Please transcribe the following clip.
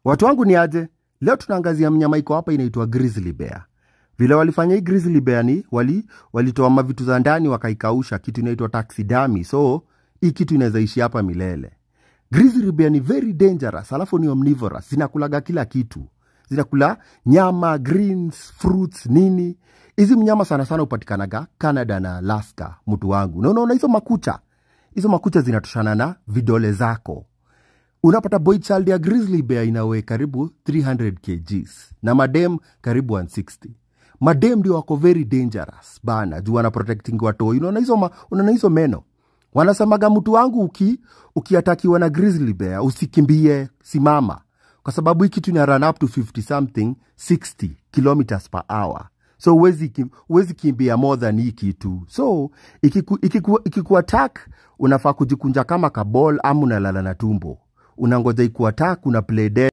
Watu wangu ni aje? Leo tunaangazia mnyama iko hapa inaitwa grizzly bear. Vile walifanya hii grizzly bear ni wali walitoa mavitu za ndani wakaikausha, kitu inaitwa taxidermy. So hii kitu inaweza ishi hapa milele. Grizzly bear ni very dangerous, alafu ni omnivorous, zinakulaga kila kitu, zinakula nyama, greens, fruits, nini. Hizi mnyama sana sana hupatikanaga Canada na Alaska, mtu wangu. Na unaona hizo makucha, hizo makucha zinatoshana na vidole zako unapata boy child ya grizzly bear inawe karibu 300 kgs na madem karibu 160 madem ndio wako very dangerous bana juu wana protecting watoi unaona hizo ma- unaona hizo meno wanasemaga mtu wangu uki ukiatakiwa na grizzly bear usikimbie simama kwa sababu hii kitu ina run up to 50 something 60 kilometers per hour so huwezi ki- huwezi kimbia more than hii kitu so ikiku, ikiku, ikiku attack unafaa kujikunja kama kabol ama unalala na tumbo unangoja ikuattack una play dead